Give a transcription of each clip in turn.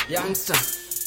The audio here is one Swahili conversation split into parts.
youngster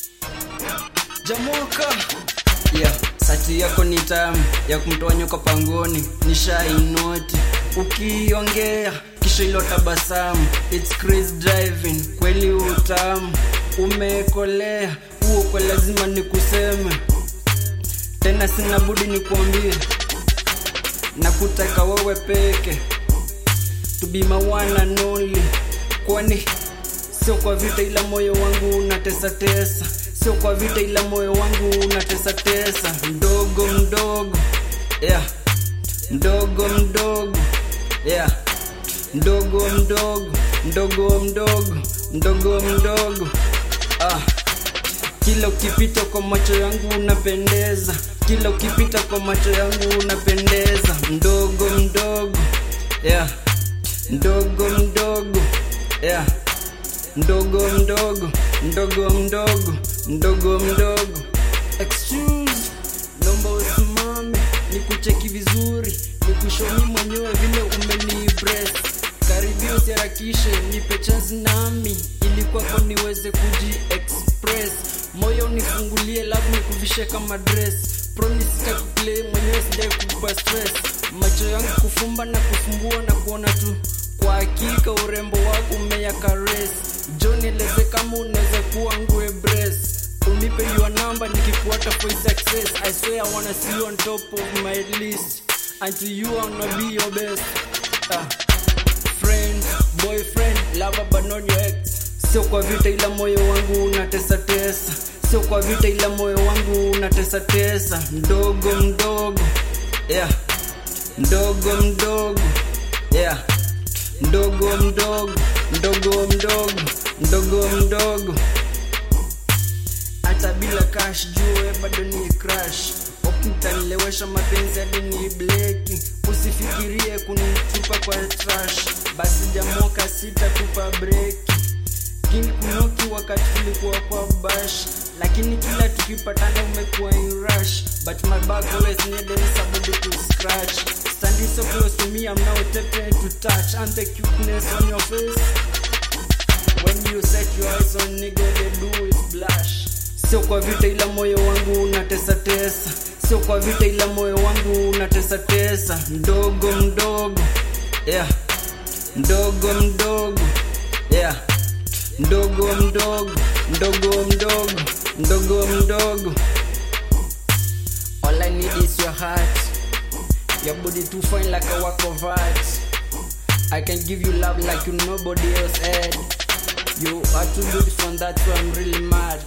jamoka yeah. sati yako ni tamu ya kumtoa nyoka pangoni ni shainoti ukiongea kisha ilo tabasamu It's crazy driving kweli utamu umekolea huo kwa lazima nikuseme tena sina budi nikuambie na kutaka wewe peke to be my one and only kwani sio kwa vita ila moyo wangu unatesa tesa sio kwa vita ila moyo wangu unatesa tesa mdogo mdogo yeah mdogo mdogo yeah mdogo mdogo mdogo mdogo mdogo mdogo ah kila ukipita kwa macho yangu unapendeza kila ukipita kwa macho yangu unapendeza mdogo mdogo yeah mdogo mdogo yeah mdogo mdogo mdogo mdogo mdogo mdogo excuse naomba usimame nikucheki vizuri nikushomi mwenyewe vile umeniimpress karibia usiharakishe nipe chance nami ili kwako niweze kuji express moyo nifungulie labu nikuvishe kama dress promise sitakuplay mwenyewe sijai kukupa stress macho yangu kufumba na kufumbua na kuona tu kwa hakika urembo wako umeyakares jo nieleze kama unaweza kuwa ngue bres unipe your number nikikuata for success i swear i wanna see you on top of my list until you wanna be your best ah. friend boyfriend lover but not your ex sio kwa vita ila moyo wangu unatesa tesa sio kwa vita ila moyo wangu unatesa tesa mdogo mdogo yeah mdogo mdogo yeah mdogo mdogo mdogo mdogo mdogo mdogo hata bila cash jue bado ni crash ukitanilewesha mapenzi hadi ni bleki usifikirie kunitupa kwa trash basi jamoka sitatupa breki kini kunoki wakati tulikuwa kwa bash lakini kila tukipatana umekuwa in rush but my back always needed somebody to scratch standing so close to me i'm now tempted to touch and the cuteness on your face when you set your eyes on nigga they do is blush sio kwa vita ila moyo wangu unatesa tesa sio kwa vita ila moyo wangu unatesa tesa mdogo mdogo yeah mdogo mdogo yeah mdogo mdogo mdogo mdogo mdogo mdogo all i need is your heart your body too fine like a work of art i can give you love like you nobody else had you are too beautiful and that's why i'm really mad